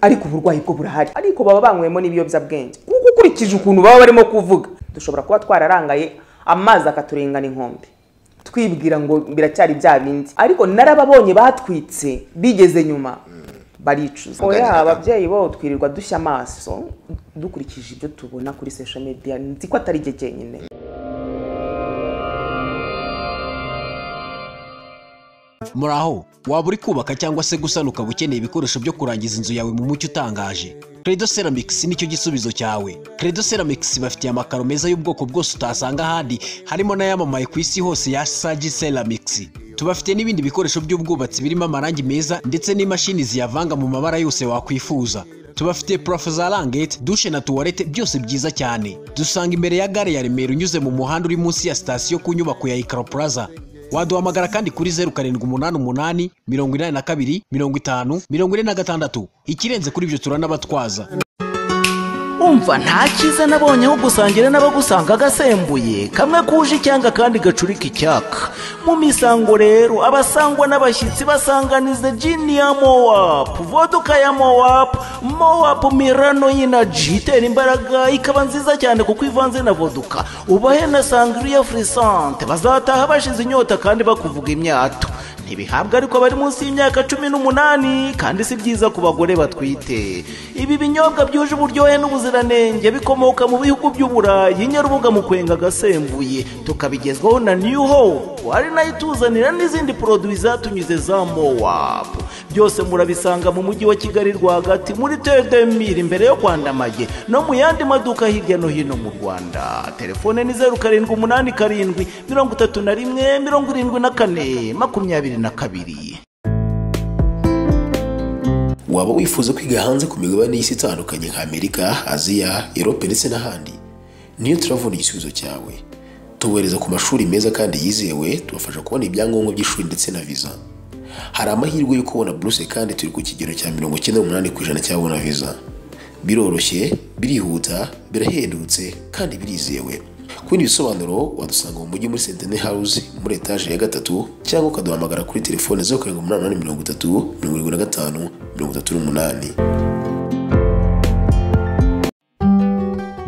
ariko uburwayi bwo burahari ariko baba banywemo n'ibiyobyabwenge kuko ukurikije ukuntu baba barimo kuvuga dushobora kuba twararangaye amazi akaturengana inkombe twibwira ngo biracyari bya bindi ariko narababonye batwitse bigeze nyuma baricuza oya ababyeyi bo twirirwa dushya amaso dukurikije ibyo tubona kuri social media nzi ko atari jye jyenyine muri aho waba uri kubaka cyangwa se gusana ukaba ukeneye ibikoresho byo kurangiza inzu yawe mu mucyo utangaje credo ceramics nicyo gisubizo cyawe credo ceramics bafitiye amakaro meza y'ubwoko bwose utasanga ahandi harimo n'ayamamaye ku isi hose ya sagi ceramics tubafite n'ibindi bikoresho by'ubwubatsi birimo amarangi meza ndetse n'imashini ziyavanga mu mabara yose wakwifuza tubafite purafo za rangete dushe na tuwarete byose byiza cyane dusanga imbere ya gare ya remera unyuze mu muhanda uri munsi ya sitasiyo ku nyubako ya ikaro plaza waduhamagara kandi kuri zeru karindwi umunani umunani mirongo inani na kabiri mirongo itanu mirongo ine na gatandatu ikirenze kuri ibyo turanabatwaza umva nta cyiza nabonye aho gusangira n'abagusanga agasembuye kamwe kuje icyanga kandi gacurika icyaka mu misango rero abasangwa n'abashyitsi basanganiza jini ya mowapu voduka ya mowapu mowapu mirano y'inaji itera imbaraga ikaba nziza cyane kuko ivanze na voduka ubahe na sangiriya furisante bazataha bashize inyota kandi bakuvuga imyato ntibihabwa ariko bari munsi y'imyaka cumi n'umunani kandi si byiza ku bagore batwite ibi binyobwa byuje uburyohe n'ubuziranenge bikomoka mu bihugu by'uburayi nyarubuga mu kwenga agasembuye tukabigezwaho na new hope ari nayo ituzanira n'izindi poroduwi zatunyuze za mowapu byose murabisanga mu mujyi wa kigali rwagati muri tedemiri imbere yo kwandamaye no mu yandi maduka hirya no hino mu rwanda telefone ni zeru karindwi umunani karindwi mirongo itatu na rimwe mirongo irindwi na kane makumyabiri na kabiri waba wifuza kwiga hanze ku migabane y'isi itandukanye nka amerika aziya erope ndetse n'ahandi niyo turabona igisubizo cyawe tubohereza ku mashuri meza kandi yizewe tubafasha kubona ibyangombwa by'ishuri ndetse na viza hari amahirwe yo kubona buruse kandi turi ku kigero cya mirongo icyenda n'umunani ku ijana cy'ababona viza biroroshye birihuta birahendutse kandi birizewe ku bindi bisobanuro wadusanga mu mujyi muri sentene hawuze muri etaje ya gatatu cyangwa ukaduhamagara kuri telefone zeru karindwi umunani umunani mirongo itatu mirongo irindwi na gatanu mirongo itatu n'umunani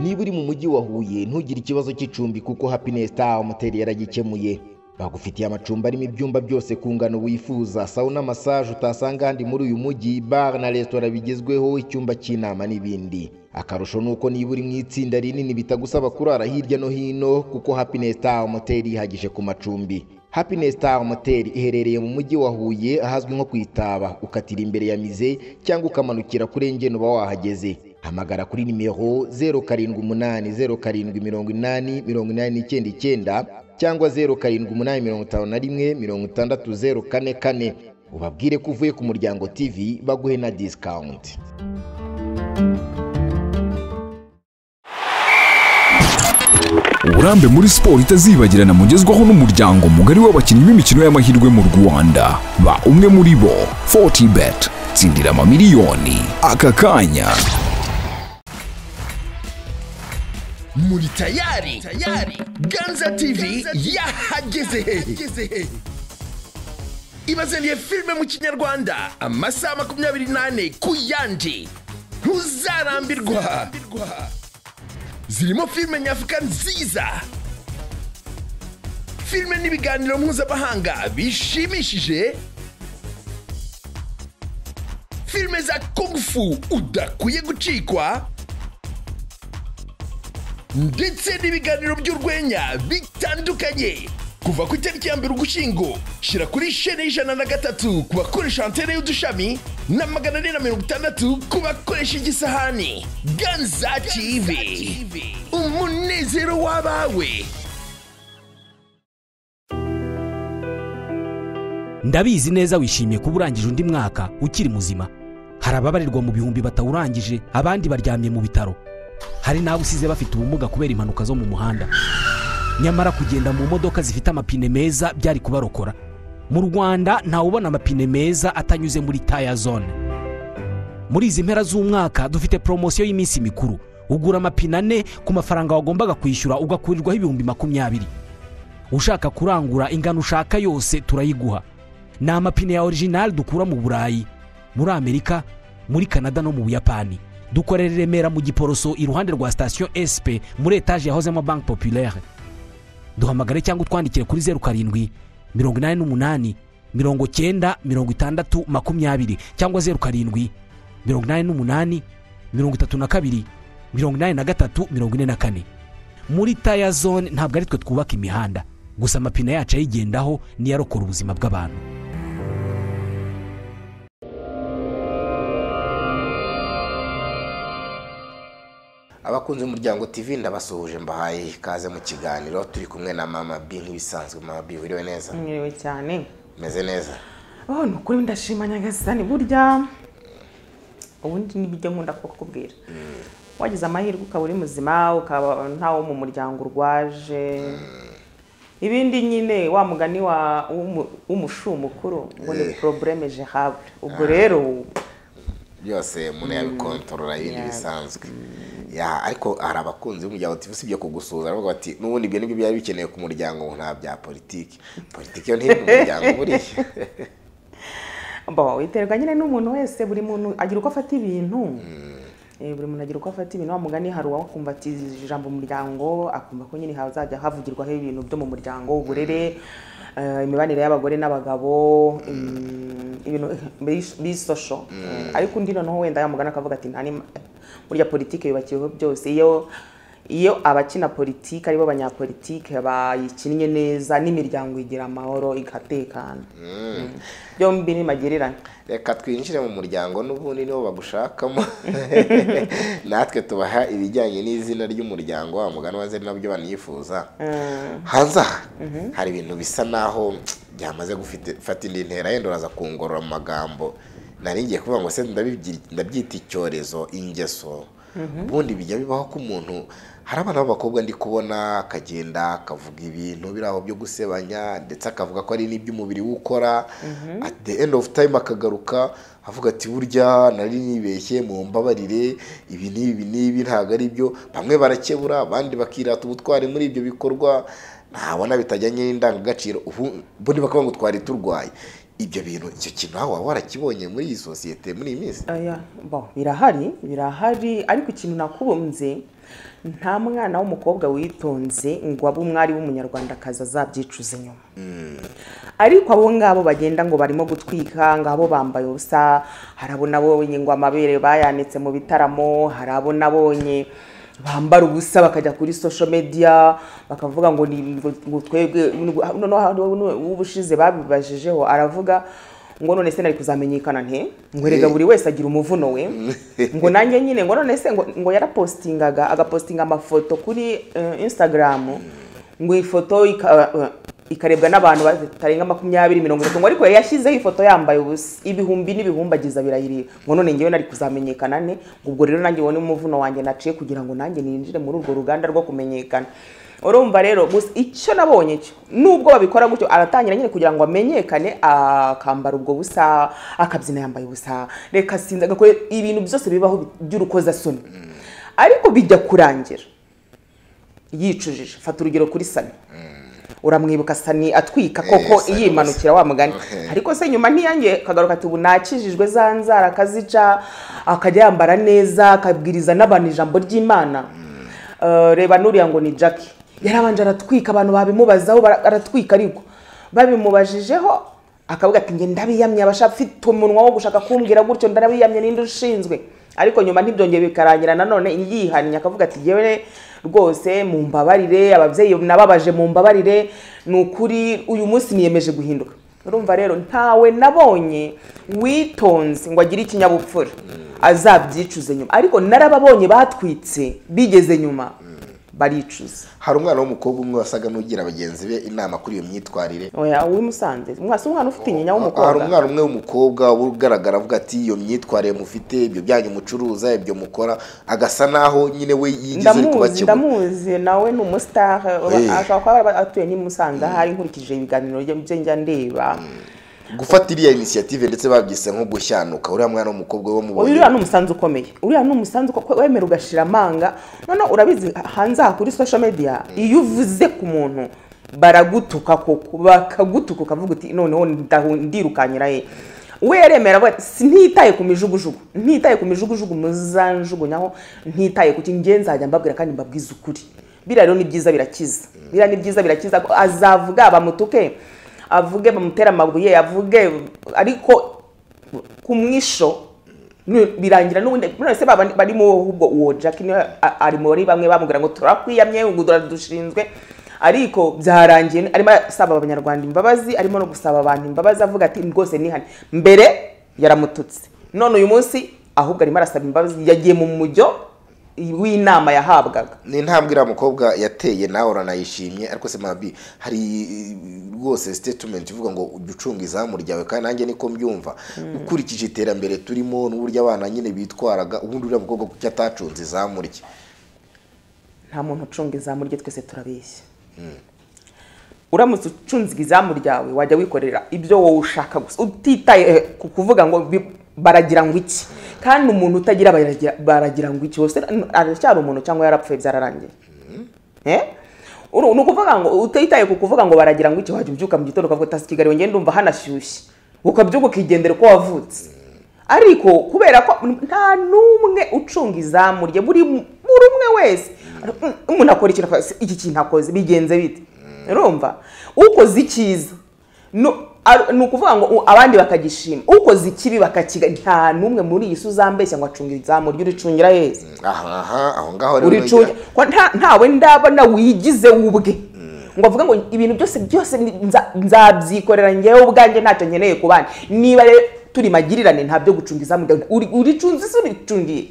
niba uri mu mujyi wa huye ntugire ikibazo cy'icumbi kuko happiness star moteri yaragikemuye bagufitiye amacumbi arimo ibyumba byose ku ngano wifuza sawuna masaje utasanga ahandi muri uyu mujyi bar na resitora bigezweho icyumba cy'inama n'ibindi akarusho ni uko niba uri mu itsinda rinini bitagusaba kurara hirya no hino kuko happiness star moteri yihagije ku macumbi happiness star moteri iherereye mu mujyi wa huye ahazwi nko ku itaba ukatira imbere ya mize cyangwa ukamanukira kuri engeni uba wahageze hamagara kuri nimero zeru karindwi umunani zeru karindwi mirongo inani mirongo inani n'icyenda icyenda cyangwa zeru karindwi umunani mirongo itanu na rimwe mirongo itandatu zeru kane kane ubabwire ko uvuye ku muryango tv baguhe na disikawunti uburambe muri siporo itazibagirana mugezwaho n'umuryango mugari w'abakinnyi b'imikino y'amahirwe mu rwanda ba umwe muri bo 40 bet tsindira amamiliyoni aka kanya muri tayari tayari ganza tv yahageze hehe ibazaniye filime mu kinyarwanda amasaha makumyabiri n'ane ku yandi ntuzarambirwa zirimo filime nyafurika nziza filime n'ibiganiro mpuzamahanga bishimishije filime za kungufu udakwiye gucikwa ndetse n'ibiganiro by'urwenya bitandukanye kuva ku itariki ya mbere ugushyingo shyira kuri shene y'ijana na gatatu ku bakoresha antene y'udushami na magana ane na mirongo itandatu ku bakoresha igisahani ganza tv umunezero w'abawe ndabizi neza wishimiye kuba urangije undi mwaka ukiri muzima hari ababarirwa mu bihumbi batawurangije abandi baryamye mu bitaro hari n'abo usize bafite ubumuga kubera impanuka zo mu muhanda nyamara kugenda mu modoka zifite amapine meza byari kubarokora mu rwanda ntawubona amapine meza atanyuze muri taya zone muri izi mpera z'umwaka dufite poromosiyo y'iminsi mikuru ugura amapine ane ku mafaranga wagombaga kwishyura ugakurirwaho ibihumbi makumyabiri ushaka kurangura ingano ushaka yose turayiguha ni amapine ya orijinali dukura mu burayi muri amerika muri canada no mu buyapani dukorera i remera mu giporoso iruhande rwa sitasiyo esipe muri etaje yahozemo banki populaire duhamagare cyangwa utwandikire kuri zeru karindwi mirongo inani n'umunani mirongo cyenda mirongo itandatu makumyabiri cyangwa zeru karindwi mirongo inani n'umunani mirongo itatu na kabiri mirongo inani na gatatu mirongo ine na kane muri taya zone ntabwo ari twe twubaka imihanda gusa amapine yacu ayigendaho niyo arokora ubuzima bw'abantu abakunzi b'umuryango tv ndabasuhuje mbahaye ikaze mu kiganiro turi kumwe na mama b nk'ibisanzwe mama b wiriwe neza mwiriwe cyane meze neza oh ni ukuri ndashima nyagasani burya ubundi nibyo nkunda kukubwira wagize amahirwe ukaba uri muzima ukaba ntawo mu muryango urwaje ibindi nyine wa mugani wa- w'umu- w'umushu mukuru ngo ni porobureme jehabure ubwo rero byose umuntu yabikontorora ibindi bisanzwe Ya, ariko hari abakunzi b'umuryango tv usibye kugusuhuza baravuga bati n'ubundi ibyo nibyo byari bikenewe ku muryango ngo nta bya politiki politiki yo ntiri mu muryango buriya bo biterwa nyine n'umuntu wese buri muntu agira uko afata ibintu Eh, buri muntu agira uko afata ibintu wa mugani hari uwakumva ati ijambo umuryango akumva ko nyine hazajya havugirwaho ibintu byo mu muryango uburere eh, imibanire y'abagore n'abagabo mm, ibintu bis- bisosho Eh, ariko undi noneho wenda yamugana akavuga ati nta nima- burya politiki yubakiweho byose iyo iyo abakina politiki aribo banyapolitike bayikinnye neza n'imiryango igira amahoro igatekana byombi ni magererane reka twinjire mu muryango n'ubundi nibo bagushakamo natwe tubaha ibijyanye n'izina ry'umuryango wa mugani waze nabyo baniyifuza hanze aha hari ibintu bisa naho byamaze gufite- gufata indi ntera yenda uraza kungorora mu magambo nari ngiye kuvuga ngo se ndabibyita- ndabyita icyorezo ingeso ubundi bijya bibaho ko umuntu hari abana b'abakobwa ndi kubona akagenda akavuga ibintu biri aho byo gusebanya ndetse akavuga ko ari n'iby'umubiri we ukora at the end of time akagaruka avuga ati burya nari nibeshye mu mbabarire ibi n'ibi n'ibi ntabwo ari byo bamwe barakebura abandi bakirata ubutwari muri ibyo bikorwa ntabona bitajyanye n'indangagaciro ubu ubundi bakavuga ngo twari turwaye ibyo bintu icyo kintu nawe waba warakibonye muri iyi sosiyete muri iyi minsi Aya, bo, birahari birahari ariko ikintu nakubumbye nta mwana w'umukobwa witonze ngo abe umwari w'umunyarwandakazi azabyicuza inyuma ariko abo ngabo bagenda ngo barimo gutwika ngo abo bambaye ubusa hari abo nabonye ngo amabere bayanitse mu bitaramo hari abo nabonye bambara ubusa bakajya kuri social media bakavuga ngo ni ngo ngo twebwe noneho hari ubushize babibajijeho aravuga ngo none se nari kuzamenyekana nte ngo erega buri wese agira umuvuno we ngo nanjye nyine ngo none se ngo, ngo yarapostingaga agapostinga amafoto kuri eh, instagram ngo iyi foto ika- eh, ikarebwa n'abantu batarenga makumyabiri mirongo itatu ngo ariko yari yashyizeho ifoto yambaye ubusa ibihumbi n'ibihumbi agize abirahiriye ngo none ngewe nari kuzamenyekana ne ngo ubwo rero nanjye ubone umuvuno wanjye naciye kugira ngo nanjye ninjire muri urwo ruganda rwo kumenyekana urumva rero gusa icyo nabonye cyo nubwo babikora gutyo aratangira nyine kugira ngo amenyekane akambara ubwo busa akabyina yambaye ubusa reka sinzi agakora ibintu byose bibaho by'urukozasoni ariko bijya kurangira yicujije fata urugero kuri sani uramwibuka sani atwika koko Sani yimanukira wa mugani Okay. ariko se nyuma ntiyange akagaruka ati ubu nakijijwe za nzara akazica akajya yambara neza akabwiriza n'abantu ijambo ry'imana Eh, reba nuriya ngo ni jackie yarabanje aratwika abantu babimubazaho bara- aratwika ariko babimubajijeho akavuga ati nge ndabiyamye abasha afite umunwa wo gushaka kumbwira gutyo ndarabiyamye ninde ushinzwe ariko nyuma ntibyongeye bikarangira nanone yihannye akavuga ati yewe rwose mumbabarire ababyeyi nababaje mumbabarire ni ukuri uyu munsi niyemeje guhinduka urumva rero ntawe nabonye witonze ngo agire ikinyabupfura azabyicuze nyuma ariko narababonye batwitse bigeze nyuma baricuza hari umwana w'umukobwa umwe wasaga n'ugira bagenzi be inama kuri iyo myitwarire oya uwimusanze mwasi umwana ufite inyinya hari w'umukobwa umwana umwe w'umukobwa uba ugaragara avuga ati iyo myitwarire mufite ibyo byanyu mucuruza ibyo mukora agasa naho nyine we yigize uri ndamuzi kubakemura ndamuzi nawe ni umusitari Eh. ashobora kuba yaba atuye n'i Musanze ahari nkurikije ibiganiro bye- bye njya ndeba gufata iriya inisiyative ndetse babyise nko gushyanuka uriya mwana w'umukobwa wo Oya, uriya ni mubonye umusanzu ukomeye uriya ni umusanzu uko- wemera ugashira amanga noneho urabizi hanze aha kuri social media iyo uvuze ku muntu baragutuka koko bakagutuka ukavuga uti noneho ndahu- ndirukanyira ye we yaremera avuga ati ntitaye ku mijugujugu ntitaye ku mijugujugu muzanjugunyaho ntitaye ku kintu ngenzi nzajya mbabwira kandi mbabwize ukuri biriya rero ni byiza birakiza biriya ni byiza birakiza ko azavuga bamutuke avuge bamutere amabuye avuge ariko ku mwisho ni- birangira n'ubundi none se baba bari mu ahubwo uwo jack niwe a- ari muri bamwe bamubwira ngo turakwiyamye ngo dushinzwe ariko byarangiye arimo asaba abanyarwanda imbabazi arimo no gusaba abantu imbabazi avuga ati rwose nihane mbere yaramututse none uyu munsi ahubwo arimo arasaba imbabazi yagiye mu mujyo w'inama yahabwaga ni intambwe iriya mukobwa yateye nawe uranayishimye ariko se mabi hari rwose sitetimenti ivuga ngo ujye ucunga izamu ryawe kandi nanjye niko mbyumva ukurikije iterambere turimo n'uburyo abana nyine bitwaraga ubundi uriya mukobwa kuko atacunze izamu rye nta muntu ucunga izamu rye twese turabeshya uramutse ucunze izamu ryawe wajya wikorera ibyo wowe ushaka gusa utitaye eh, ku kuvuga ngo bi- baragira ngo iki kandi umuntu utagira baragira- baragira ngo iki wose n- aracyari umuntu cyangwa yarapfuye byararangiye Eh? Uru- ni ukuvuga ngo utitaye ku kuvuga ngo baragira ngo iki wajya ubyuka mu gitondo ukavuga utasi kigali ngende ndumva hanashyushye ukabyuka ukigendera uko wavutse ariko kubera ko nta n'umwe ucunga izamu rye buri mu- buri umwe wese umuntu akora ikintu akavuga, "Se, iki kintu akoze bigenze bite urumva ukoze icyiza nu- ar- ni ukuvuga ngo u- abandi bakagishima ukoze ikibi bakakiga nta n'umwe muri iyi si uzambeshya ngo acunge izamu rye uricungira yesu aha aha aho ngaho rero uricunge nagira- ko nta- ntawe ndabona wigize ubwe ngo avuga ngo ibintu byose byose ni- nza- nzabyikorera ngewe ubwanjye ntacyo nkeneye ku bandi niba rero turi magirirane nta byo gucunga izamu ryawe. Uri- uricunze se uricungiye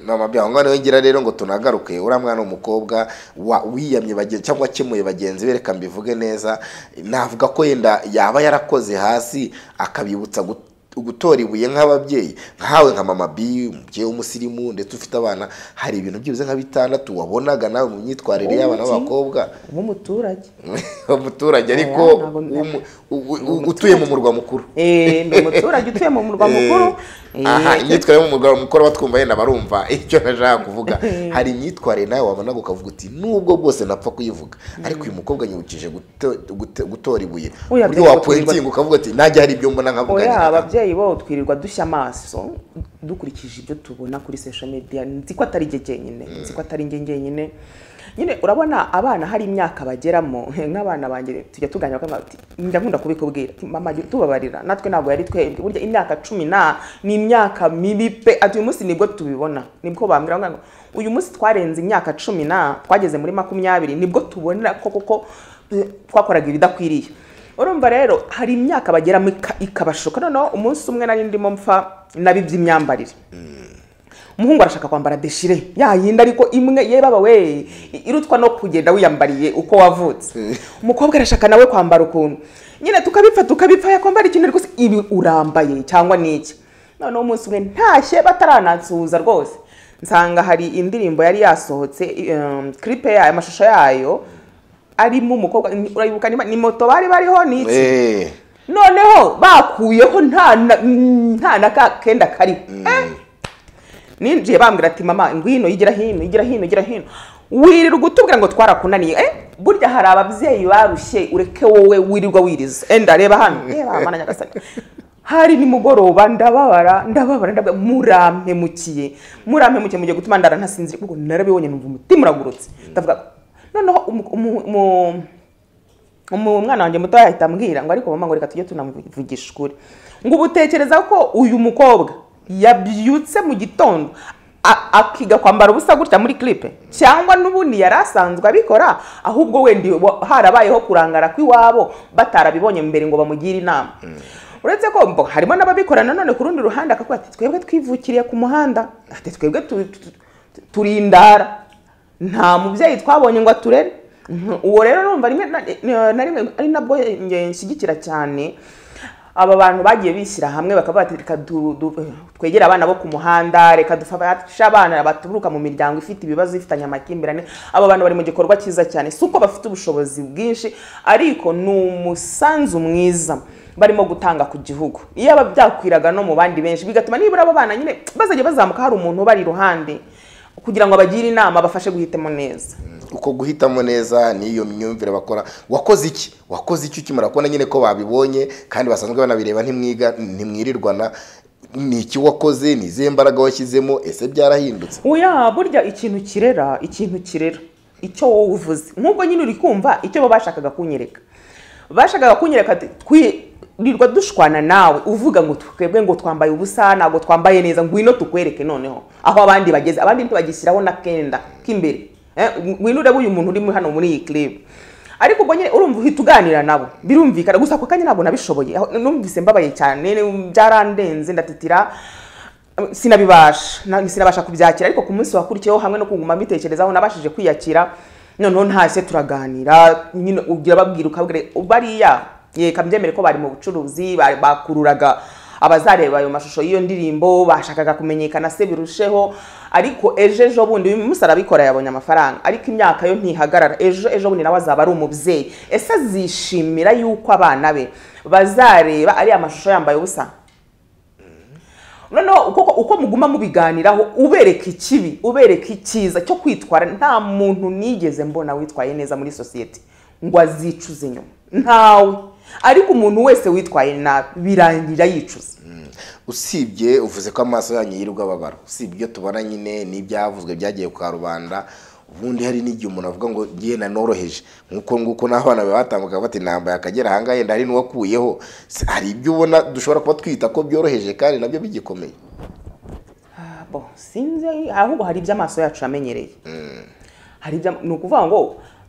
mama bya ngo niwe ngira rero ngo tunagaruke uriya mwana w'umukobwa wa- wiyamye bagen- cyangwa akemuye bagenzi be reka mbivuge neza navuga ko yenda yaba yarakoze hasi akabibutsa gu- gutora ibuye nk'ababyeyi nkawe nka mama bi umubyeyi w'umusirimu ndetse ufite abana hari ibintu byibuze nka bitandatu wabonaga nawe mu myitwarire y'abana b'abakobwa nk'umuturage umuturage ariko Oya, ntabwo- w'umu- u- u- utuye mu murwa mukuru Eh, ni umuturage utuye mu murwa mukuru Eh, aha imyitwarire y'umugabo mukuru abatwumva yenda barumva icyo nashaka kuvuga hari imyitwarire nawe wabona ukavuga uti nubwo bwose napfa kuyivuga ariko uyu mukobwa nyibukije guto- guto- gutora ibuye Oya, uburyo ababyeyi wapointinga ukavuga uti najya hari ibyo mbona nkavuga oya nyina." ababyeyi bo twirirwa dushya amaso dukurikije ibyo tubona kuri social media nzi ko atari jye jyenyine nzi ko atari njye jyenyine nyine urabona abana hari imyaka bageramo nk'abana banjye tujya tuganira bakambwira bati njya nkunda kubikubwira ati, mama jya utubabarira natwe ntabwo yari twebwe burya imyaka cumi na ni imyaka mibi pe ati uyu munsi nibwo tubibona nibwo bambwira ngo uyu munsi twarenze imyaka cumi na twageze muri makumyabiri nibwo tubonera ko koko eh, twakoraga ibidakwiriye urumva rero hari imyaka bageramo ika- ikabashuka noneho umunsi umwe nari ndimo mpfa nabibye imyambarire umuhungu arashaka kwambara deshire yayinda ariko imwe ye baba we irutwa no kugenda wiyambariye uko wavutse umukobwa arashaka nawe kwambara ukuntu nyine tukabipfa tukabipfa yakwambara ikintu ariko se ibi urambaye cyangwa n'iki noneho umunsi umwe ntashye bataranansuhuza rwose nsanga hari indirimbo yari yasohotse um, clipe yayo amashusho yayo arimo umukobwa ni- urayibuka ni- ni moto bari bariho ni iki Eh, noneho bakuyeho nta na- nta na ka kenda kariho Eh, ninjiye bambwira ati mama ngwino igira hino igira hino igira hino wirirwa utubwira ngo twarakunaniye eh burya hari ababyeyi barushye ureke wowe wirirwa wiriza enda reba hano reba mana nyagasani hari nimugoroba ndababara ndababara ndababara murampemukiye murampemukiye mugiye gutuma ndara ntasinzire kuko narabibonye numva umutima uragurutse ndavuga noneho umu- umu- umu- umu- umwana wanjye muto yahita ambwira ngo ariko mama ngo reka tujye tunamuvugisha ukuri ngo ubu utekereza ko uyu mukobwa yabyutse mu gitondo a- akiga kwambara ubusa gutya muri clipe cyangwa n'ubundi yari asanzwe abikora ahubwo wenda wa- harabayeho kurangara kw'iwabo batarabibonye mbere ngo bamugire inama uretse ko mbo harimo n'ababikora nanone ku rundi ruhande akavuga ati twebwe twivukiriye ku muhanda ati twebwe tu- tu- tu- turindara nta mubyeyi twabonye ngo aturere Mhm. uwo rero numva rimwe na- na- na rimwe ari nabwo nge- nshyigikira cyane aba bantu bagiye bishyira hamwe bakaba bati reka du- du- twegere abana bo ku muhanda reka dufashe abana baturuka mu miryango ifite ibibazo ifitanye amakimbirane aba bantu bari mu gikorwa cyiza cyane si uko bafite ubushobozi bwinshi ariko ni umusanzu mwiza barimo gutanga ku gihugu iyo aba byakwiraga no mu bandi benshi bigatuma nibura abo bana nyine bazajya bazamuka hari umuntu ubari iruhande kugira ngo abagire inama abafashe guhitamo neza uko guhitamo neza n'iyo myumvire bakora wakoze iki wakoze iki ukimara kubona nyine ko babibonye kandi basanzwe banabireba ntimwiga ntimwirirwana ni iki wakoze ni izihe mbaraga washyizemo ese byarahindutse oya burya ikintu kirera ikintu kirera icyo wowe uvuze nk'ubwo nyine uri kumva icyo bo bashakaga kunyereka bashakaga kunyereka ati, twirirwa dushwana nawe uvuga ngo twebwe ngo twambaye ubusa ntabwo twambaye neza ngwino tukwereke noneho aho abandi bageze abandi ntibagishyiraho n'akenda k'imbere Eh, ngwino urebe uyu muntu uri muri hano muri iyi clip ariko ubwo nyine urumva uhita uganira nabo birumvikana gusa ako kanya ntabwo nabishoboye aho- numvise mbabaye cyane byarandenze ndatitira sinabibasha na- sinabasha kubyakira ariko ku munsi wakurikiyeho hamwe no kuguma mbitekerezaho nabashije kwiyakira noneho ntashye turaganira nyine ugira babwira ukabwira bariya yeka mbyemere ko bari mu bucuruzi bari- bakururaga abazareba ayo mashusho y'iyo ndirimbo bashakaga kumenyekana se birusheho ariko ejo ejo bundi uyu munsi arabikora yabonye amafaranga ariko imyaka yo ntihagarara ejo ejo bundi nawe azaba ari umubyeyi ese azishimira yuko abana be bazareba ariya mashusho yambaye ubusa noneho uko uko muguma mubiganiraho ubereka ikibi ubereka icyiza cyo kwitwara nta muntu nigeze mbona witwaye neza muri sosiyete ngo azicuze nyuma ntawe ariko umuntu wese witwaye nabi birangira yicuza usibye uvuze ko amaso yanyu yirirwa ababara usibye ibyo tubona nyine n'ibyavuzwe byagiye kwa rubanda ubundi hari n'igihe umuntu avuga ngo ngiye nanoroheje nk'uko nguko n'abana bawe batambuka bati nambaye akagera ahangaha yenda hari n'uwakuyeho Se- hari ibyo ubona dushobora kuba twita ko byoroheje kandi nabyo bigikomeye Ah, bon, sinzi ahubwo hari ibyo amaso yacu yamenyereye hari ibyo ni ukuvuga ngo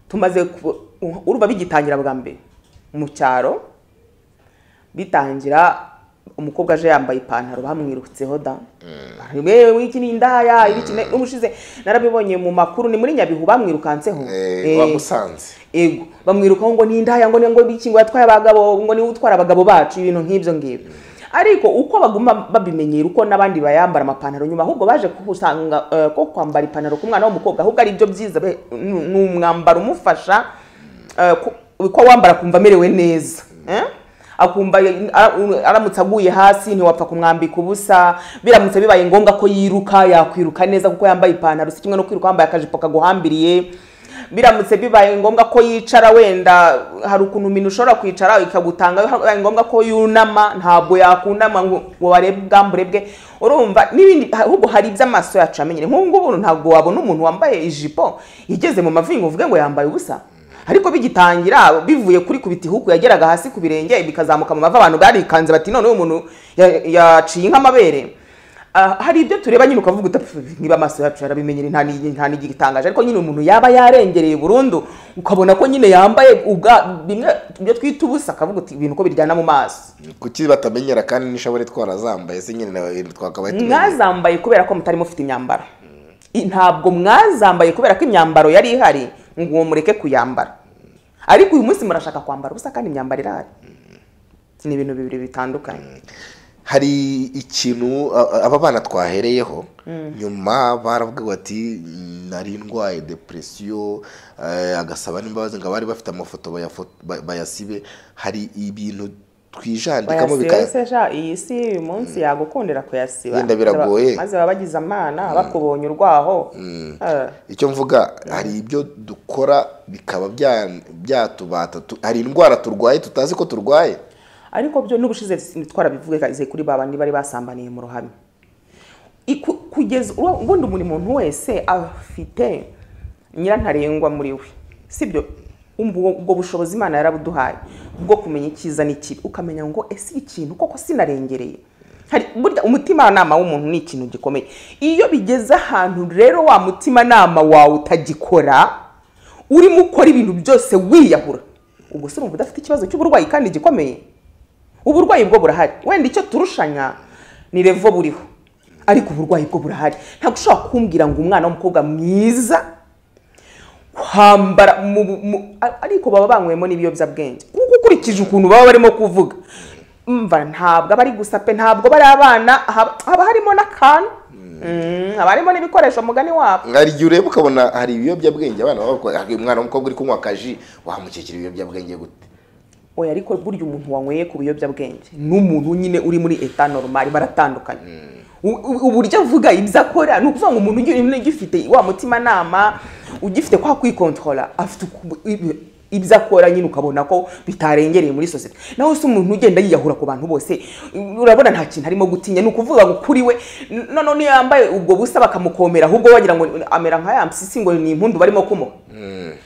tumaze ku- urumva bigitangira bwa mbere mu cyaro bitangira umukobwa aje yambaye ipantaro bamwirutseho da wewe iki ni indaya ibi iki ni- n'ubushize narabibonye mu makuru ni muri nyabihu bamwirukanseho Eh, Eh, wamusanze ego bamwirukaho ngo ni indaya ngo ni ngo iki ngo yatwaye abagabo ngo niwe utwara abagabo bacu ibintu nk'ibyo ngibyo ariko uko baguma babimenyera uko n'abandi bayambara amapantaro nyuma ahubwo baje kusanga eh, ko kwambara ipantaro ku mwana w'umukobwa ahubwo ari byo byiza be- ni ni umwambaro umufasha eh, ku- ko wambara akumva amerewe neza eh? akumva ara- aramutse aguye hasi ntiwapfa kumwambika ubusa biramutse bibaye ngombwa ko yiruka yakwiruka neza kuko yambaye ipantaro si kimwe no kwiruka wambaye akajipo kaguhambiriye biramutse bibaye ngombwa ko yicara wenda hari ukuntu uminu ushobora kwicara ikagutanga bibaye ngombwa ko yunama ntabwo yakunama ngo ngo barebe ubwambure bwe urumva n'ibindi ahubwo hari ibyo amaso yacu yamenyere nk'ubu ngubu ntabwo wabona umuntu wambaye ijipo igeze mu mavi ngo uvuge ngo yambaye ubusa ariko bigitangira bivuye kuri kubita ihuku yageraga hasi ku birenge bikazamuka mu mavi abantu barikanze bati none uyu muntu ya- yaciye nk'amabere Ah, hari ibyo tureba nyine ukavuga utapfa niba amaso yacu yarabimenyere nta ni- nta n'igitangaje ariko nyine umuntu yaba yarengereye burundu ukabona ko nyine yambaye ubwa bimwe ibyo twita ubusa akavuga uti ibintu ko biryana mu maso kuki batamenyera kandi n'ishabure twarazambaye se nyine nawe twakabaye tumenyera. mwazambaye kubera ko mutari mufite imyambaro I- ntabwo mwazambaye kubera ko imyambaro yari ihari ngo uwo mureke kuyambara ariko uyu munsi murashaka kwambara ubusa kandi imyambaro irahari ni ibintu bibiri bitandukanye hari ikintu a- a- aba bana twahereyeho nyuma baravuga bati nari ndwaye depresiyo eh, agasaba n'imbabazi ngo abari bafite amafoto bayafo- ba- bayasibe hari ibintu twijandikamo bika- bayasesha iyi si uyu munsi yagukundira kuyasiba Yenda biragoye. maze baba bagize amana bakubonye urwaho Eh, icyo mvuga hari ibyo dukora bikaba bya- byatubata tu- hari indwara turwaye tutazi ko turwaye ariko byo n'ubushize twarabivuze kuri ba bandi bari basambaniye mu ruhame Iku- kugeza ubu- ubundi buri muntu wese afite nyirantarengwa muri we sibyo Ubwo- ubwo bushobozi imana yarabuduhaye bwo kumenya icyiza n'ikibi ukamenya ngo ese ikintu koko sinarengereye hari burya umutimanama w'umuntu ni ikintu gikomeye iyo bigeze ahantu rero wa mutimanama wawe utagikora urimo ukora ibintu byose wiyahura ubwo se urumva udafite ikibazo cy'uburwayi kandi gikomeye uburwayi bwo burahari wenda icyo turushanya ni revo buriho ariko uburwayi bwo burahari ntabwo ushobora kumbwira ngo umwana w'umukobwa mwiza kwambara mu- mu- a- ariko baba banywemo n'ibiyobyabwenge kuko ukurikije ukuntu baba barimo kuvuga mva ntabwo aba ari gusa pe ntabwo bari abana haba haba harimo n'akantu Mm, haba harimo n'ibikoresho mugani wabo hari igihe ureba ukabona hari ibiyobyabwenge abana baba bakora- hari umwana w'umukobwa uri kunywa akaji wamukekera ibiyobyabwenge gute oya ariko burya umuntu wanyweye ku biyobyabwenge n'umuntu nyine uri muri eta normal baratandukanye U- u- uburyo avuga ibyo akora ni ukuvuga ngo umuntu ugifite wa mutimanama ugifite kwa kwikontorora afite uku- ibi- ibyo akora nyine ukabona ko bitarengereye muri sosiyete nawe se umuntu ugenda yiyahura ku bantu bose urabona nta kintu arimo gutinya ni ukuvuga ngo kuri we noneho niyo yambaye ubwo busa bakamukomera ahubwo wagira ngo amera nka ya mpyisi ngo ni impundu barimo kumuha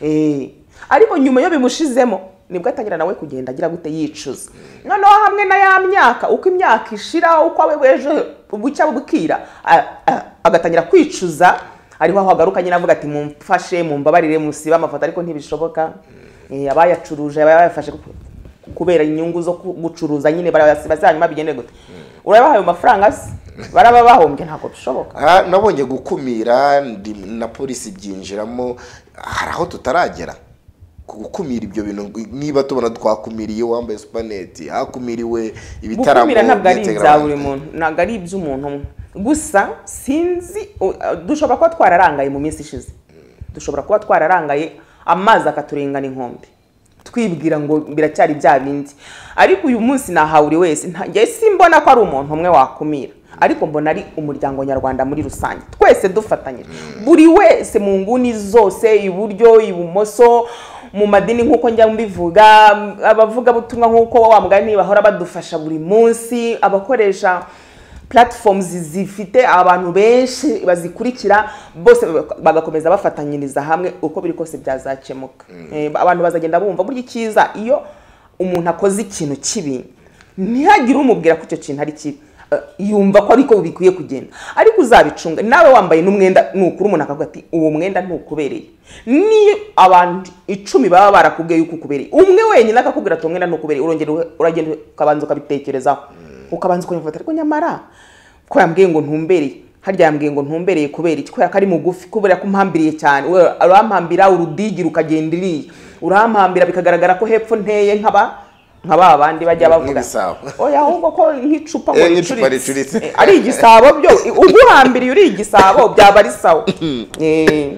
Eh, ariko nyuma iyo bimushizemo nibwo atangira nawe kugenda agira gute yicuza noneho hamwe na ya myaka uko imyaka ishira uko abe bwejo bucya bukira a- a- agatangira kwicuza ariho aho agaruka nyine avuga ati mumfashe mumbabarire musibe amafoto ariko ntibishoboka Eh, abayacuruje abayafashe kubera inyungu zo ku- gucuruza nyine barayasiba se hanyuma bigende gute urabahaye amafaranga se baraba bahombye ntabwo bishoboka Ah, nabonye gukumira ndi- na polisi byinjiramo hari aho tutaragera ku gukumira ibyo bintu niba tubona twakumiriye uwambaye supaneti hakumiriwe ibitaramo gukumira ntabwo ari byitabira ibya abantu. buri muntu ntabwo ari iby'umuntu umwe gusa sinzi u- uh, dushobora kuba twararangaye mu minsi ishize dushobora kuba twararangaye amazi akaturengana inkombe twibwira ngo biracyari bya bindi ariko uyu munsi nahawe buri wese nta- njye simbona ko ari umuntu umwe wakumira ariko mbona ari umuryango nyarwanda muri rusange twese dufatanyije buri wese mu nguni zose iburyo ibumoso mu madini nk'uko njya mbivuga abavugabutumwa nk'uko wa mugani bahora badufasha buri munsi abakoresha platforms zifite abantu benshi bazikurikira bose bagakomeza bafatanyiriza hamwe uko biri kose byazakemuka Eh, abantu bazagenda bumva burya icyiza iyo umuntu akoze ikintu kibi ntihagire umubwira ko icyo kintu ari kibi Eh, yumva ko ariko bikwiye kugenda ariko uzabicunga nawe wambaye n'umwenda nukuri umuntu akavuga ati uwo mwenda ntukubereye niyo abantu icumi baba barakubwiye yuko ukubereye umwe wenyine akakubwira ati uwo mwenda ntukubereye urongera uhe- uragenda ukabanza ukabitekerezaho ukabanza ukabifata ariko nyamara ko yambwiye ngo ntumbereye harya yambwiye ngo ntumbereye kubera iki kubera ko ari mugufi kubera ko mpambiriye cyane We- urampambira urudigi rukagenda iriya urampambira bikagaragara ko hepfo nteye nk'aba nk'aba bandi bajya bavuga Nk'ibisabo. oya ahubwo ko nk'icupa ngo Eh, nk'icupa ricuritse. ricuritse. Eh, ari igisabo byo uguhambiriye uri igisabo byaba ari sawa Eh,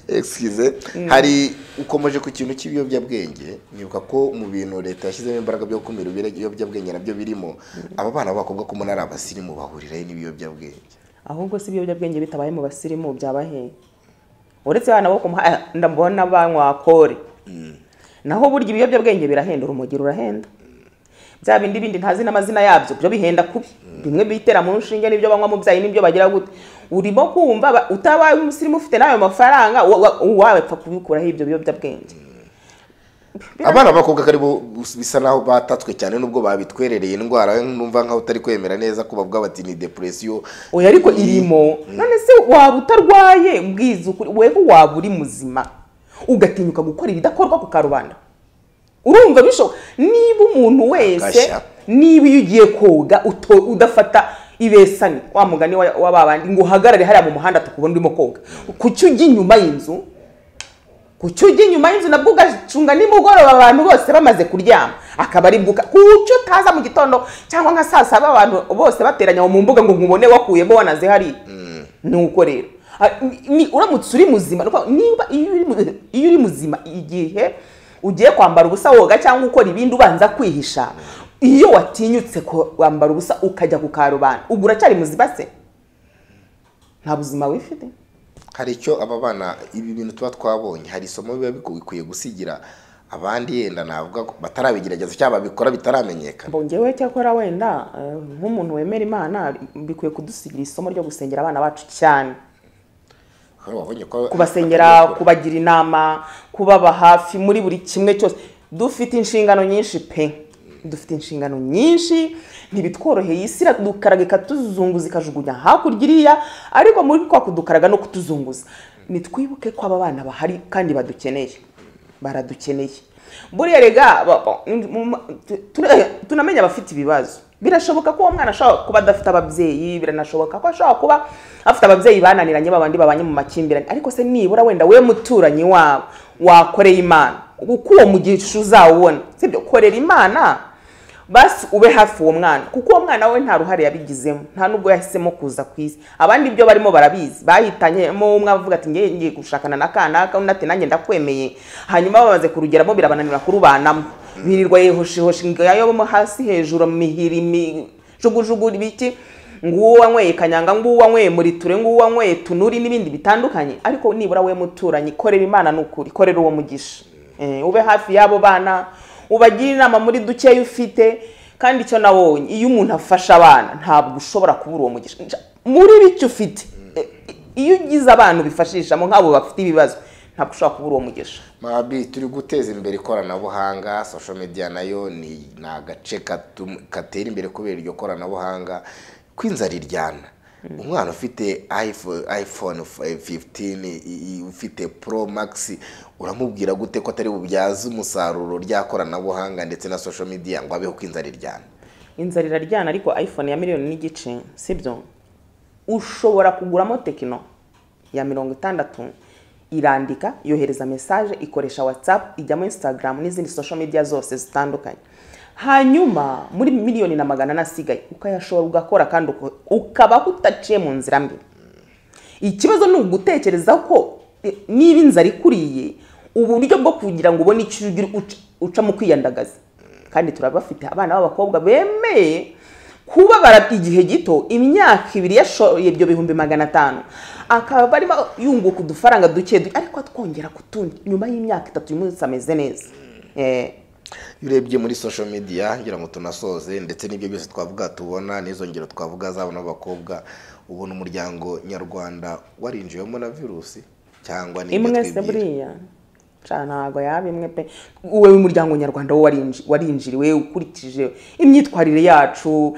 Excuse. hari ukomeje ku kintu cy'ibiyobyabwenge nibuka ko mu bintu leta yashyizemo imbaraga byo gukumira ibiyobyabwenge nabyo birimo aba bana b'abakobwa ko umuntu ari abasirimu bahurirayo n'ibiyobyabwenge ahubwo si ibiyobyabwenge bitabaye mu basirimu byaba hehe uretse abana bo ku muhanda ndabona banywa kore naho burya ibiyobyabwenge birahenda urumogi rurahenda bya bindi bindi ntazi n'amazina yabyo byo bihenda kubi bimwe bitera mu nshinge n'ibyo banywa mu byayi n'ibyo bagira gute urimo kumva ba- utabaye umusirimu ufite n'ayo mafaranga wa- wa- wapfa kubikuraho ibyo biyobyabwenge abana b'abakobwa ko aribo bisa naho batatswe cyane nubwo babitwerereye indwara numva nkaho utari kwemera neza ko bavuga bati ni depresiyo oya ariko irimo none se waba utarwaye mbwiza ukuri wewe waba uri muzima ugatinyuka gukora ibidakorwa ku karubanda urumva bishoboka niba umuntu wese Gashya. niba iyo ugiye koga uto- udafata ibesani wa mugani wa- wa babandi ngo uhagarare hariya mu muhanda tukubona urimo koga kuki ujya inyuma y'inzu kuki ujya inyuma y'inzu nabwo ugacunga nimugoroba abantu bose bamaze kuryama akaba ari bwuka kuki utaza mu gitondo cyangwa nka saa saba abantu bose bateranya aho mu mbuga ngo nkubone wakuyemo wanaze hariya ni uko rero Ah, ni- ni- uramutse uri muzima ni ukuvuga, niba iyo uri mu- iyo uri muzima igihe ugiye kwambara ubusa woga cyangwa ukora ibindi ubanza kwihisha iyo watinyutse kwambara ubusa ukajya ku karubanda ubwo uracyari muzima se nta buzima wifite hari icyo aba bana ibi bintu tuba twabonye hari isomo biba bikwiye gusigira abandi yenda navuga ko batarabigerageza cyangwa babikora bitaramenyekana mbongewe cyakora wenda eh, nk'umuntu wemera imana bikwiye kudusigira isomo ryo gusengera abana bacu cyane Wabonye ko- kubasengera kubagira inama kubaba hafi muri buri kimwe cyose dufite inshingano nyinshi pe dufite inshingano nyinshi ntibitworoheye isi iradukaraga ikatuzunguza ikajugunya hakurya iriya ariko muri kwa kudukaraga no kutuzunguza nitwibuke ko aba bana bahari kandi badukeneye baradukeneye buriya rega ba- ba- mu- mu- tu- tu- tunamenya abafite ibibazo birashoboka ko uwo mwana ashobora kuba adafite ababyeyi biranashoboka ko ashobora kuba afite ababyeyi bananiranye babandi babanye mu makimbirane ariko se nibura wenda we muturanyi wabo wakoreye imana kuko uwo mugisha uzawubona sibyo korera imana basi ube hafi uwo mwana kuko uwo mwana we nta ruhare yabigizemo nta nubwo yahisemo kuza ku isi abandi ibyo barimo barabizi bahitanyemo umwe avuga ati ngiye ngiye gushakana na kanaka undi ati nanjye ndakwemeye hanyuma bamaze kurugeramo birabananira kurubanamo birirwa yehoshehoshi ngo yayobomo hasi hejuru mihiri mi- jugujugu ibiki nguwo wanyweye kanyanga nguwo wanyweye muriture nguwo wanyweye tunuri n'ibindi bitandukanye ariko nibura we muturanyi korera imana ni ukuri korera uwo mugisha Eh, ube hafi y'abo bana ubagire inama muri dukeya ufite kandi icyo nabonye iyo umuntu afasha abana ntabwo ushobora kubura uwo mugisha Nja- muri bike ufite eh, iyo ugize abantu ubifashishamo nk'abo bafite ibibazo ntabwo ushobora kubura uwo mugisha mabi turi guteza imbere ikoranabuhanga social media nayo ni ni agace katu- katera imbere kubera iryo koranabuhanga kw'inzara iryana umwana ufite iPhone- iphone 15 i- i- ufite pro max uramubwira gute ko atari bubyaze umusaruro rya koranabuhanga ndetse na social media ngo abeho kw'inzara iryana inzara iraryana ariko iphone ya miliyoni n'igice sibyo ushobora kuguramo tekino ya mirongo itandatu irandika yohereza mesaje ikoresha whatsapp ijyamo instagram n'izindi social media zose zitandukanye hanyuma muri miliyoni na magana ane asigaye ukayashobora ugakora kandi uko- ukaba udaciye mu nzira mbi ikibazo ni ugutekereza ko eh, niba inzara ikuriye uburyo bwo kugira ngo ubone icyo ugira uca- uca mu kwiyandagaza kandi turabafite abana b'abakobwa bemeye kubabara igihe gito imyaka ibiri yashoye ibyo bihumbi magana atanu akaba arimo yunguka udufaranga duke duke ariko atwongera kutundi nyuma y'imyaka itatu uyu munsi ameze neza Eh, iyo urebye muri social media ngira ngo tunasoze ndetse n'ibyo byose twavuga tubona n'izo ngero twavuga z'abo n'abakobwa ubona umuryango nyarwanda warinjiwemo na virusi cyangwa n'ibyo imwe se twibwira buriya ca ntago yaba imwe pe wowe umuryango nyarwanda wo warinji- warinjiriwe ukurikije imyitwarire yacu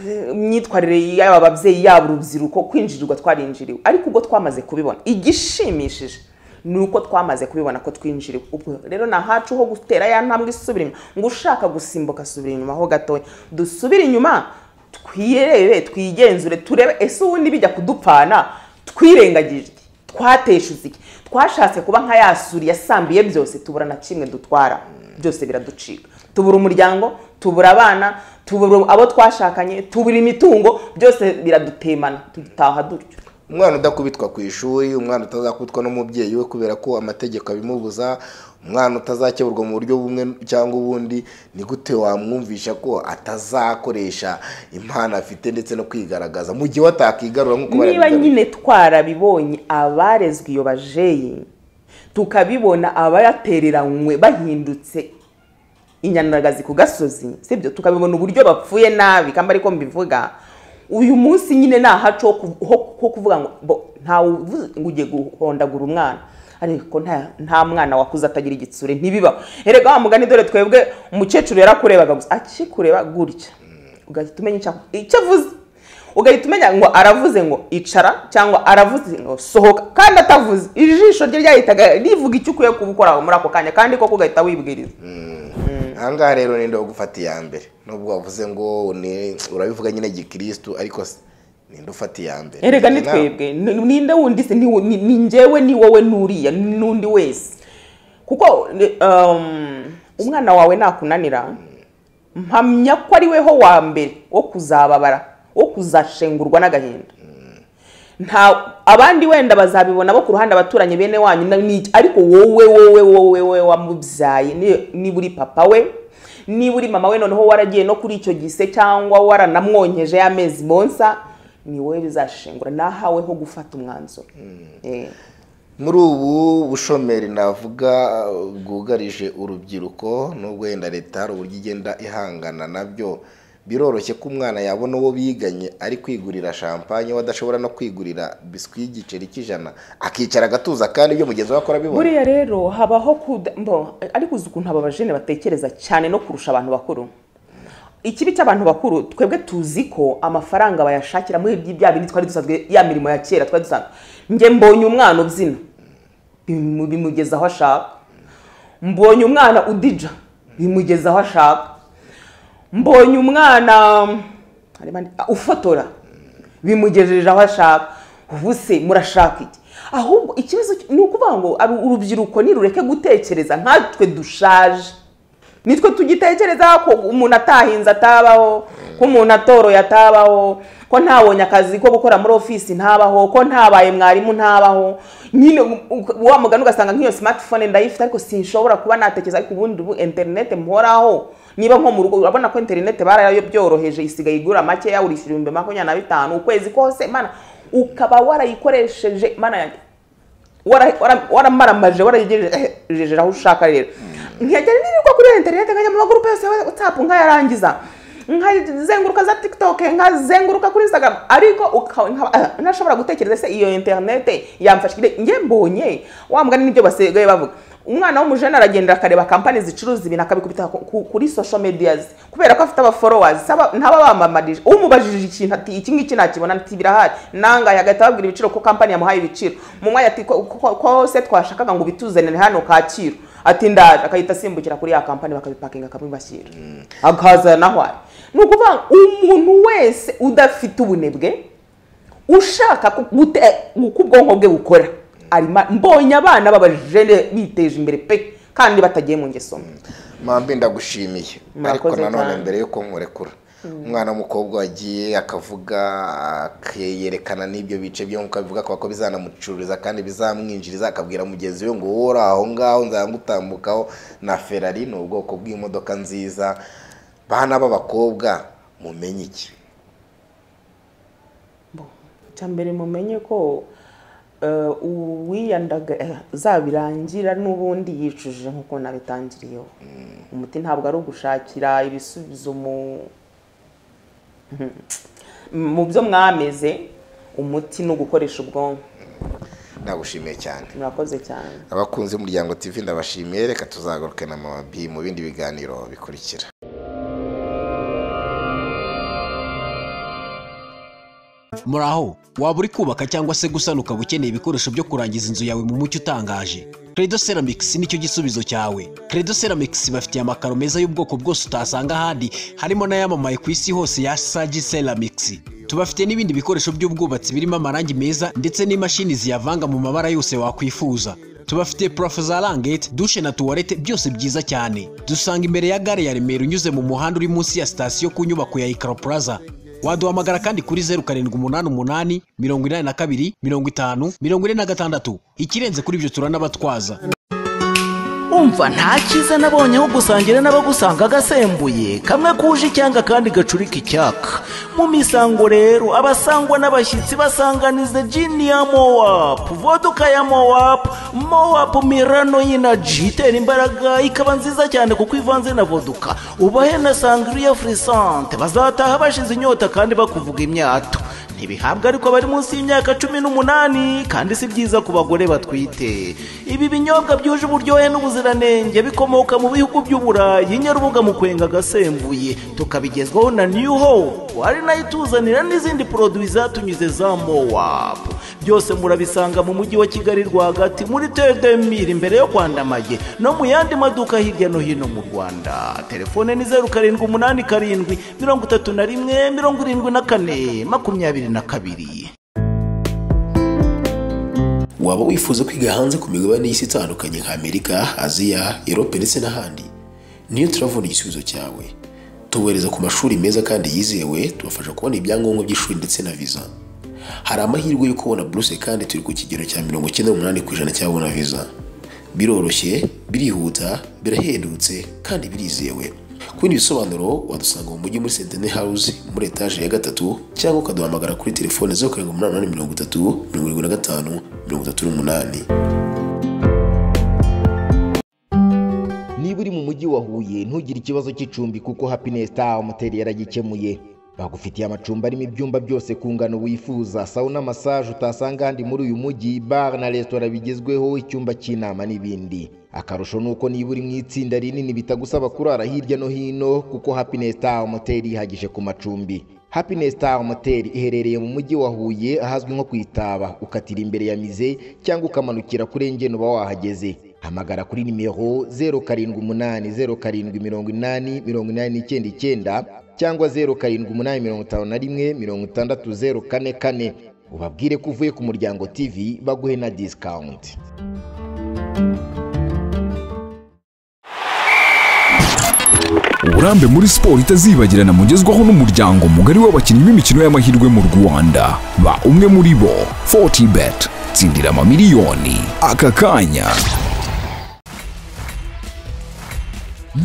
eh, imyitwarire y'aba babyeyi yaba urubyiruko kwinjirirwa twarinjiriwe ariko ubwo twamaze kubibona igishimishije ni uko twamaze kubibona ko twinjiriwe ubwo rero ni ahacu ho gutera ya ntambwe isubira inyuma ngo ushaka gusimbuka asubira inyuma ho gatoya dusubire inyuma twirebe twigenzure turebe ese ubundi bijya kudupfana twirengagije iki? twateshuze iki twashatse kuba nka ya suri yasambiye byose tubura na kimwe dutwara byose biraducika tubura umuryango tubura abana tubura abo twashakanye tubura imitungo byose biradutemana tugitaha dutyo umwana udakubitwa ku ishuri umwana utazakubitwa n'umubyeyi we kubera ko amategeko abimubuza umwana utazakeburwa mu buryo bumwe cyangwa ubundi ni gute wamwumvisha ko atazakoresha impano afite ndetse no kwigaragaza mu gihe we atakigarura nk'uko niba barabigarura. nyine twarabibonye abarezwe iyo bajeyi tukabibona abayatereranywe bahindutse inyanagazi ku gasozi sibyo tukabibona uburyo bapfuye nabi kandi ariko mbivuga uyu munsi nyine ni ahacu ho ku- ho- ho kuvuga ngo bo, ntawe uvuze ngo ugiye guhondagura umwana ariko nta- nta mwana wakuze atagira igitsure ntibibaho erega wa mugani dore twebwe umukecuru yarakurebaga gusa akikureba gutya ugahita umenya icyo ako- icyo avuze ugahita umenya ngo aravuze ngo icara cyangwa aravuze ngo sohoka kandi atavuze ijisho rye ryahitaga rivuga icyo ukwiye kuba ukora muri ako kanya kandi koko ugahita wibwiriza ahangaha rero ninde ugufata iya mbere nubwo wavuze ngo ni- urabivuga nyine gikirisitu ariko se, ninde ufata iya mbere erega ni Nawe. twebwe Ni- ninde wundi se ni wo- ni ni njyewe ni wowe n'uriya ni n'undi wese kuko ni- um, umwana wawe nakunanira mpamya ko ari weho wa mbere wo kuzababara wo kuzashengurwa n'agahinda nta abandi wenda bazabibona bo ku ruhande abaturanyi bene wanyu na- ni- ariko wowe wowe wowe wowe wamubyaye ni- niba uri papa we niba uri mama we noneho waragiye no kuri icyo gise cyangwa waranamwonkeje y'amezi monsa ni wowe bizashengura nahaweho gufata umwanzuro Eh. muri ubu bushomeri navuga uh, bwugarije urubyiruko nubwo wenda leta hari uburyo igenda ihangana nabyo biroroshye ko umwana yabona uwo biganye ari kwigurira shampanye we adashobora no kwigurira biswi y'igiceri cy'ijana akicara agatuza kandi ibyo mugenzi we akora abibona buriya rero habaho kuda mbo, ariko uzi ukuntu aba bajene batekereza cyane no kurusha abantu bakuru ikibi cy'abantu bakuru twebwe tuzi ko amafaranga bayashakira muri ibyo bya bindi twari dusanzwe ya mirimo ya kera twari dusanzwe njye mbonye umwana ubyina bimu- bimugeza aho ashaka mbonye umwana udija bimugeza aho ashaka mbonye umwana um, harimo andi- ah, ufotora bimugejeje aho ashaka ubu se murashaka iki ahubwo ikibazo ki- ni ukuvuga ngo aru- urubyiruko nirureke gutekereza nkatwe dushaje nitwe tugitekereza ko umuntu atahinze atabaho ko umuntu atoroye atabaho ko ntabonye akazi ko gukora muri ofisi ntabaho ko ntabaye mwarimu ntabaho nyine u- u- wa mugani ugasanga nk'iyo smartphone ndayifite ariko sinshobora kuba natekereza ariko ubundi ubu interineti mporaho niba nko mu rugo urabona ko interineti barayabyoroheje isigaye igura makeya urishyura ibihumbi makumyabiri na bitanu ukwezi kose mana ukaba warayikoresheje mana yanjye wara- wara- waramaramaje warayigejeje aho ushaka rero nkajya nirirwa kuri interineti nkajya mu magurupe yose ya whatsapp nkayarangiza nkazenguruka za tiktok nkazenguruka kuri instagram ariko uka- nkaba- ntashobora gutekereza se iyo interineti yamfashije njye mbonye wa mugani nibyo basigaye bavuga umwana w'umujene aragenda akareba kampani zicuruza ibintu akabikubita ku- ku- kuri social medias kubera ko afite abaforowazi ntababamamarije umubajije ikintu ati iki ngiki nakibona ati birahari nangaye agahita ababwira ibiciro ko kampani yamuhaye ibiciro mu mwanya ati ko- ko ko se twashakaga ngo ubituzanire hano kacyiru ati ndaje akahita asimbukira kuri ya kampani bakabipakinga akabibashyira akaza naho ari ni ukuvuga ngo umuntu wese udafite ubunebwe ushaka ku- gute- uko ubwonko bwe bukora arima mbonye abana b'abajene biteje imbere pe kandi batagiye mu ngeso mbi mpamvu ndagushimiye Murakoze ariko nanone cyane. mbere yuko nkurekura umwana w'umukobwa wagiye akavuga akeyerekana n'ibyo bice byo nkuko abivuga akaba ko bizanamucururiza kandi bizamwinjiriza akabwira mugenzi we ngo wowe uri aho ngaho nzagutambukaho na ferari ni ubwoko bw'imodoka nziza bana b'abakobwa mumenye iki icya mbere mumenye ko eh, uwiyandaga eh, zabirangira n'ubundi yicujije nk'uko nabitangiriyeho umuti ntabwo ari ugushakira ibisubizo mu mu byo mwameze umuti ni ugukoresha ubwonko ndagushimiye cyane murakoze cyane abakunzi b'umuryango tv ndabashimiye reka tuzagaruke na mabi mu bindi biganiro bikurikira muraho waba uri kubaka cyangwa se gusana ukaba ukeneye ibikoresho byo kurangiza inzu yawe mu mucyo utangaje credo ceramics nicyo gisubizo cyawe credo ceramics bafitiye amakaro meza y'ubwoko bwose utasanga ahandi harimo n'ayamamaye ku isi hose ya sagi ceramics tubafite n'ibindi bikoresho by'ubwubatsi birimo amarangi meza ndetse n'imashini ziyavanga mu mabara yose wakwifuza tubafite purafo za rangete dushe na tuwarete byose byiza cyane dusanga imbere ya gare ya remera unyuze mu muhanda uri munsi ya sitasiyo ku nyubako ya ikaro plaza waduhamagara kandi kuri zeru karindwi umunani umunani mirongo inani na kabiri mirongo itanu mirongo ine na gatandatu ikirenze kuri ibyo turanabatwaza umva nta cyiza nabonye aho gusangira n'abagusanga agasembuye kamwe kuje icyanga kandi gacurika icyaka mu misango rero abasangwa n'abashyitsi basanganiza jini ya mowapu voduka ya mowapu mowapu mirano y'inaji itera imbaraga ikaba nziza cyane kuko ivanze na voduka ubahe na sangriya furisante bazataha bashize inyota kandi bakuvuga imyato ntibihabwa ariko bari munsi y'imyaka cumi n'umunani kandi si byiza ku bagore batwite ibi binyobwa byuje uburyohe n'ubuziranenge bikomoka mu bihugu by'uburayi nyarubuga mu kwenga agasembuye tukabigezwaho na new hope ari nayo ituzanira n'izindi poroduwi zatunyuze za mowapu byose murabisanga mu mujyi wa kigali rwagati muri tedemiri imbere yo kwandamage no mu yandi maduka hirya no hino mu rwanda telefone ni zeru karindwi umunani karindwi mirongo itatu na rimwe mirongo irindwi na kane makumyabiri na kabiri waba wifuza kwiga hanze ku migabane y'isi itandukanye nka amerika aziya erope ndetse n'ahandi niyo turavuna igisubizo cyawe tubohereza ku mashuri meza kandi yizewe tubafasha kubona ibyangombwa by'ishuri ndetse na viza hari amahirwe yo kubona buruse kandi turi ku kigero cya mirongo icyenda n'umunani ku ijana cy'ababona viza biroroshye birihuta birahendutse kandi birizewe ku bindi bisobanuro wadusanga mu mujyi muri sentene house muri etaje ya gatatu cyangwa ukaduhamagara kuri telefone zeru karindwi umunani umunani mirongo itatu mirongo irindwi na gatanu mirongo itatu n'umunani niba uri mu mujyi wa Huye ntugire ikibazo cy'icumbi kuko Happiness Star Hotel yaragikemuye bagufitiye amacumbi arimo ibyumba byose ku ngano wifuza sauna massage utasanga ahandi muri uyu mujyi bar na restaurant bigezweho icyumba cy'inama n'ibindi akarusho ni uko niba uri mu itsinda rinini bitagusaba kurara hirya no hino kuko Happiness Star Hotel ihagije ku macumbi Happiness Star Hotel iherereye mu mujyi wa Huye ahazwi nko ku Itaba ukatira imbere ya mize cyangwa ukamanukira kuri Engene uba wahageze hamagara kuri nimero zeru karindwi umunani zeru karindwi mirongo inani mirongo inani n'icyenda icyenda cyangwa zeru karindwi umunani mirongo itanu na rimwe mirongo itandatu zeru kane kane ubabwire ko uvuye ku muryango tv baguhe na disikawunti uburambe muri siporo itazibagirana mugezwaho n'umuryango mugari w'abakinnyi b'imikino y'amahirwe mu rwanda ba umwe muri bo fortibet tsindira amamiliyoni aka kanya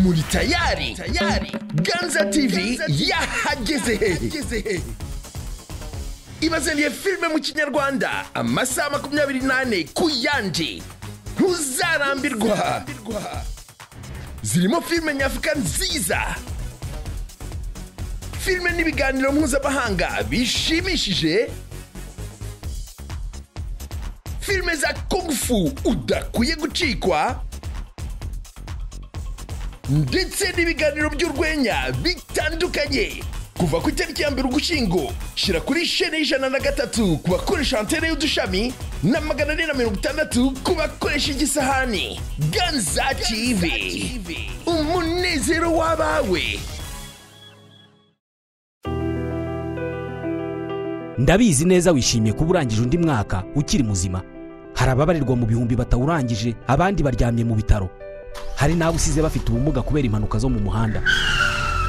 muri tayari tayari ganza tv yahageze hehe ibazaniye filime mu kinyarwanda amasaha makumyabiri n'ane ku yandi ntuzarambirwa zirimo filime nyafurika nziza filime n'ibiganiro mpuzamahanga bishimishije filime za kungufu udakwiye gucikwa ndetse n'ibiganiro by'urwenya bitandukanye kuva ku itariki ya mbere ugushyingo shyira kuri shene y'ijana na gatatu ku bakoresha antene y'udushami na magana ane na mirongo itandatu ku bakoresha igisahani ganza tv umunezero w'abawe ndabizi neza wishimiye kuba urangije undi mwaka ukiri muzima hari ababarirwa mu bihumbi batawurangije abandi baryamye mu bitaro hari n'abo usize bafite ubumuga kubera impanuka zo mu muhanda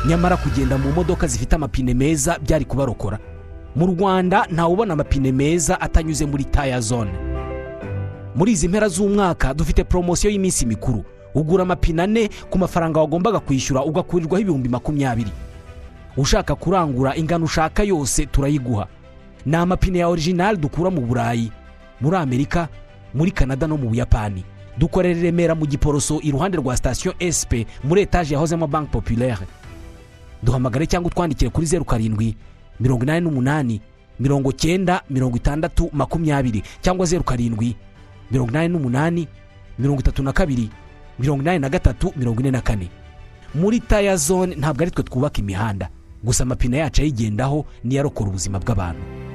nyamara kugenda mu modoka zifite amapine meza byari kubarokora mu rwanda ntawubona amapine meza atanyuze muri taya zone muri izi mpera z'umwaka dufite poromosiyo y'iminsi mikuru ugura amapine ane ku mafaranga wagombaga kwishyura ugakurirwaho ibihumbi makumyabiri ushaka kurangura ingano ushaka yose turayiguha ni amapine ya orijinali dukura mu burayi muri amerika muri kanada no mu buyapani dukorera i remera mu giporoso iruhande rwa sitasiyo sp muri etaje yahozemo banki populaire duhamagare cyangwa utwandikire kuri zeru karindwi mirongo inani n'umunani mirongo cyenda mirongo itandatu makumyabiri cyangwa zeru karindwi mirongo inani n'umunani mirongo itatu na kabiri mirongo inani na gatatu mirongo ine na kane muri taya zone ntabwo ari twe twubaka imihanda gusa amapine yacu ayigendaho niyo arokora ubuzima bw'abantu